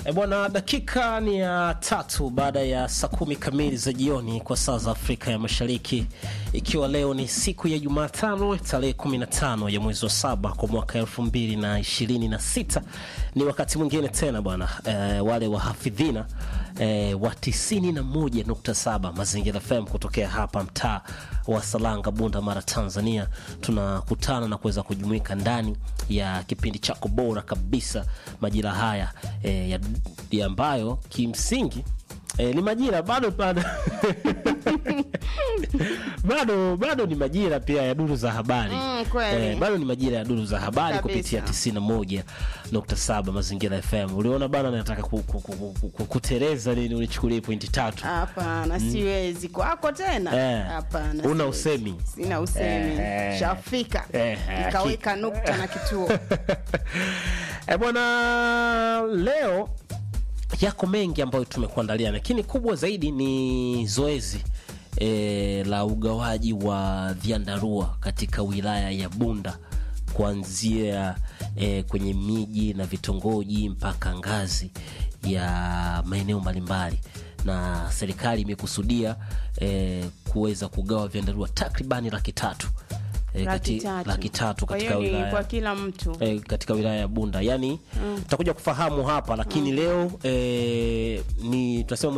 E bwana, dakika ni ya tatu baada ya saa kumi kamili za jioni kwa saa za Afrika ya Mashariki, ikiwa leo ni siku ya Jumatano tarehe 15 ya mwezi wa saba kwa mwaka elfu mbili na ishirini na sita. Ni wakati mwingine tena bwana e, wale wahafidhina e, wa 91.7 Mazingira FM kutokea hapa mtaa wa Salanga, Bunda Mara, Tanzania, tunakutana na kuweza kujumuika ndani ya kipindi chako bora kabisa majira haya e, ya, ya ambayo kimsingi e, ni majira bado bado bado bado ni majira pia ya duru za habari Mm, kweli. Eh, bado ni majira ya duru za habari Kabisa. kupitia 91.7 Mazingira FM. Uliona bana, nataka ku, ku, ku, ku, ku, kutereza nini, unichukulie pointi tatu. Hapana, siwezi kwako tena. Eh, Hapana, una siwezi. usemi. Sina usemi. Eh, Shafika. eh, Nikaweka nukta na kituo. E bwana, leo yako mengi ambayo tumekuandalia, lakini kubwa zaidi ni zoezi e, la ugawaji wa vyandarua katika wilaya ya Bunda kuanzia e, kwenye miji na vitongoji mpaka ngazi ya maeneo mbalimbali, na serikali imekusudia e, kuweza kugawa vyandarua takribani laki tatu e, Laki kati- tatu. laki tatu Kwa katika hiyo ni wilaya kwa kila mtu. e, katika wilaya ya Bunda yani tutakuja kufahamu hapa lakini leo e, ni tunasema